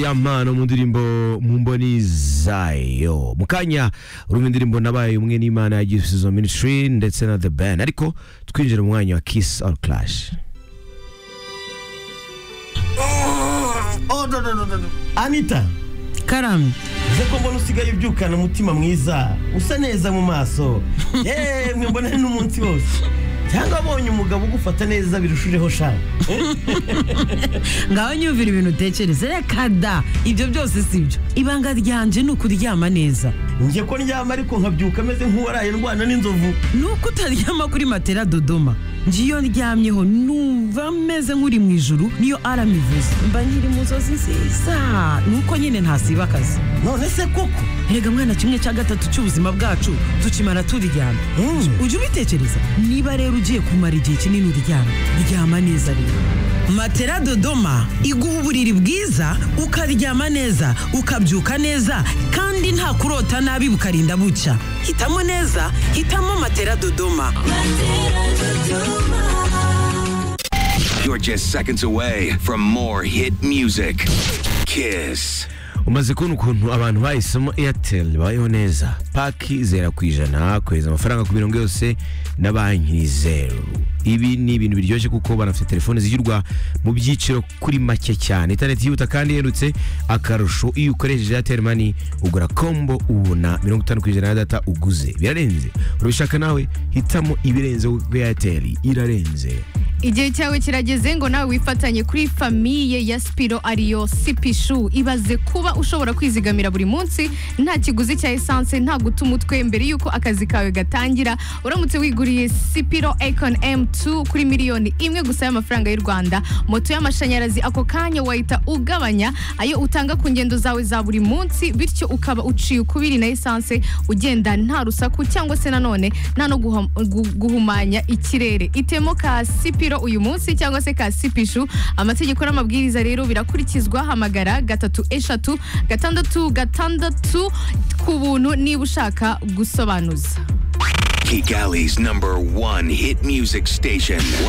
ziyamana mu ndirimbo mu mboni zayo mu kanya urumva indirimbo nabaye umwe n'imana ya gisubizo ministry ndetse na the band ariko twinjira mu mwanya wa kiss or clash Oh, no, no, no, no, no. anita karamye uze ko mbona usigaye ubyukana umutima mwiza usa neza mu maso yemwe mbona ni n'umunsi wose cyangwa abonye umugabo ugufata neza birushijeho sha ngaho nyumvira ibintu utekereza reka da ibyo byose si byo ibanga ryanje ni ukuryama neza njye ko ndyama ariko nkabyuka ameze nk'uwaraye ndwana n'inzovu ni uko utaryama kuri matera dodoma njye iyo ndyamyeho numva meze nk'uri mu ijuru niyo arama ivuze mba nkiri mu nzozi nziza ni uko nyine ntasiba akazi none se koko erega mwana kimwe cya gatatu cy'ubuzima bwacu tukimara turyama Mm. ujya ubitekereza niba rero ugiye kumara igihe kinini uryama ryama neza rero matera dodoma iguha uburiri bwiza ukaryama neza ukabyuka neza kandi nta kurota nabi bukarinda bucya hitamo neza hitamo matera dodoma You're just seconds away from more hit music. Kiss. umaze kubona ukuntu abantu bahisemo airtel babayeho neza paki zera ku ijana kohereza amafaranga ku mirongo yose na banki ni zeru ibi ni ibintu biryoshye kuko banafite telefone zigirwa mu byiciro kuri make cyane interineti yihuta kandi iherutse akarusho iyo ukoresheje airtel money ugura kombo ubona mirongo itanu ku ijana ya data uguze birarenze urabishaka nawe hitamo ibirenze kuko airtel irarenze igihe cyawe kirageze ngo nawe wifatanye kuri famiye ya sipiro ariyo sipishu ibaze kuba ushobora kwizigamira buri munsi nta kiguzi cya esanse nta guta umutwe mbere y'uko akazi kawe gatangira uramutse wiguriye sipiro ekon m2 kuri miliyoni imwe gusa y'amafaranga y'u rwanda moto y'amashanyarazi ako kanya wahita ugabanya ayo utanga ku ngendo zawe za buri munsi bityo ukaba uciye ukubiri na esanse ugenda nta rusaku cyangwa se nanone nta no guhum- gu- guhumanya ikirere itemo ka sipiro uyu munsi cyangwa se ka sipishu amategeko n'amabwiriza rero birakurikizwa hamagara gatatu eshatu gatandatu gatandatu ku buntu niba ushaka gusobanuza Kigali Galley's number one hit music station.